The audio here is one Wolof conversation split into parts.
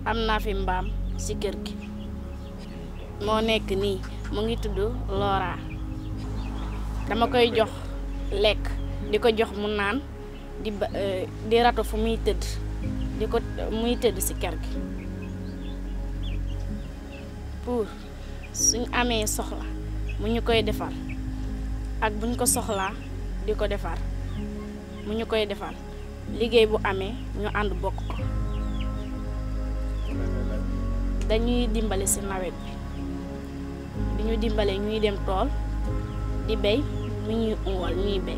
am naa fi mbaam ci kër gi moo nekk nii mu ngi tudd Lora dama koy jox lekk di ko jox mu naan di ba di rato fu muy tëdd di ko muy tëdd ci kër gi pour suñ amee soxla mu ñu koy defar ak buñ ko soxlaa di ko defar mu ñu koy defar liggéey bu amee ñu ànd bokk ko dañuy dimbale ci nawet bi di ñu dimbale ñuy dem tool di béy mu ñuy unwal ñuy béy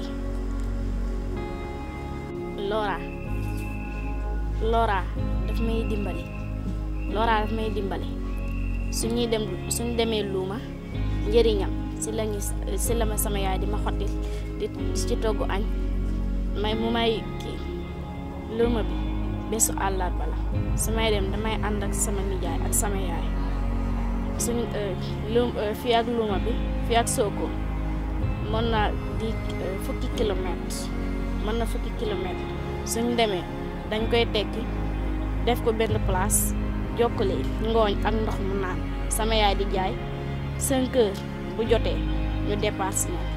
Lora Lora daf may dimbale Lora daf may dimbale suñuy dem suñ demee luuma njëriñam ci lañu ci la ma sama yaay di ma xottil di ci togg añ may mu may kii luuma bi bésu àllarba la su may dem damay ànd ak sama nijaay ak sama yaay suñ lu fii ak luuma bi fii ak Sokone mën na di fukki kilomètre mën na fukki kilomètre suñ demee dañ koy tekki def ko benn place jokkale ngooñ ak ndox mu naan sama yaay di jaay 5 heures bu jotee ñu départ si moom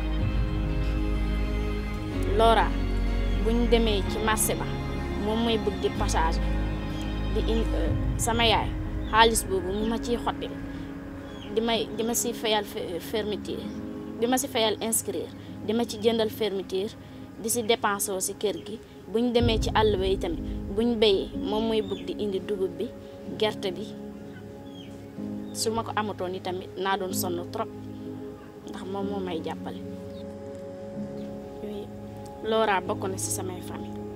Lora buñ demee ci marché ba moom mooy bëgg di passage di in sama yaay xaalis boobu mu ma ciy xottil di may di ma si fayal fermeture di ma si fayal inscrire di ma ci jëndal fermeture di si dépensé si kër gi buñ demee ci àll ba yi tamit buñ béyee moom mooy bëgg di indi dugub bi gerte bi su ma ko amatoon yi tamit naa doon sonn trop ndax moom moo may jàppale Lora bokk na ci samay famille